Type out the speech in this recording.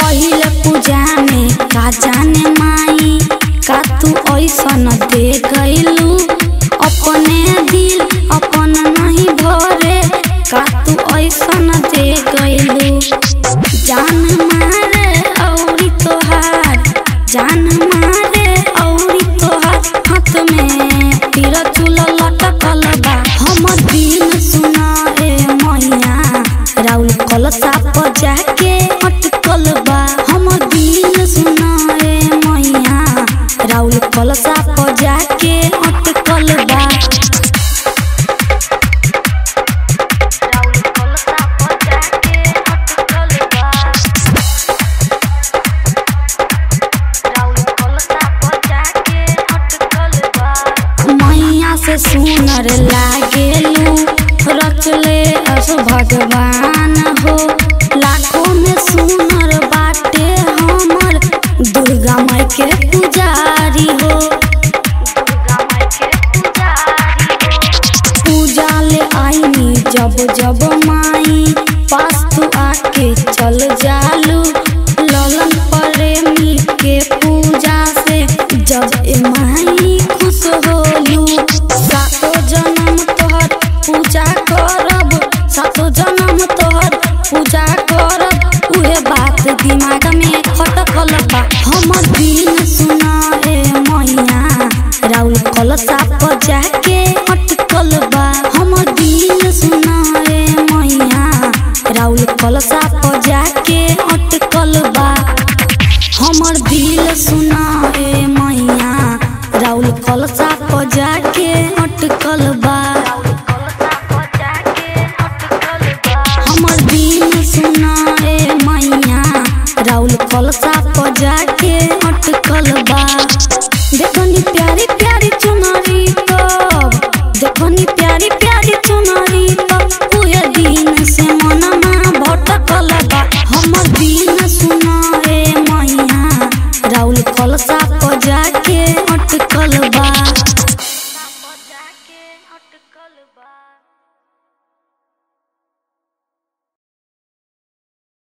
पहिले पूजा में का जाने माई का तू ऐसन दे गइलू अपने दिल अपन नहीं भरे का तू ऐसन दे गइलू जान मारे औरी तोहार जान मारे औरी तोहार हाथ में तीर चूल लटकल बा हम दिन सुना ए मैया राउल कलसा पर जाके अटकल बा हम दिन सुना ए मैया राउल कलसा पर जाके अटकल बा राउल कलसा पर जाके अटकल बा राउल कलसा पर जाके अटकल बा मैया से सुनर लागेलू रचले अस भगवान हो लाखों में सुनर बाटे हमर दुर्गा माई के पुजारी हो दुर्गा माई के पुजारी हो पूजा ले आईनी जब जब माई पास तू आके चल जालू ललन प्रेमी के पूजा से जब ए माई खुश होलू सातो जन्म तोहर पूजा करब सातो जन्म तोहर पूजा करब उहे बात दिमाग में खटकल बा हम दिन सुना ए मैया राउल कलसा पर जाके अटकल बा हम दिन सुना ए मैया राउल कलसा पर जाके अटकल बा हमर दिल सुना ए मैया राउल कलसा पर जाके अटकल बा हमर दिल सुना ए मैया राउल कलसा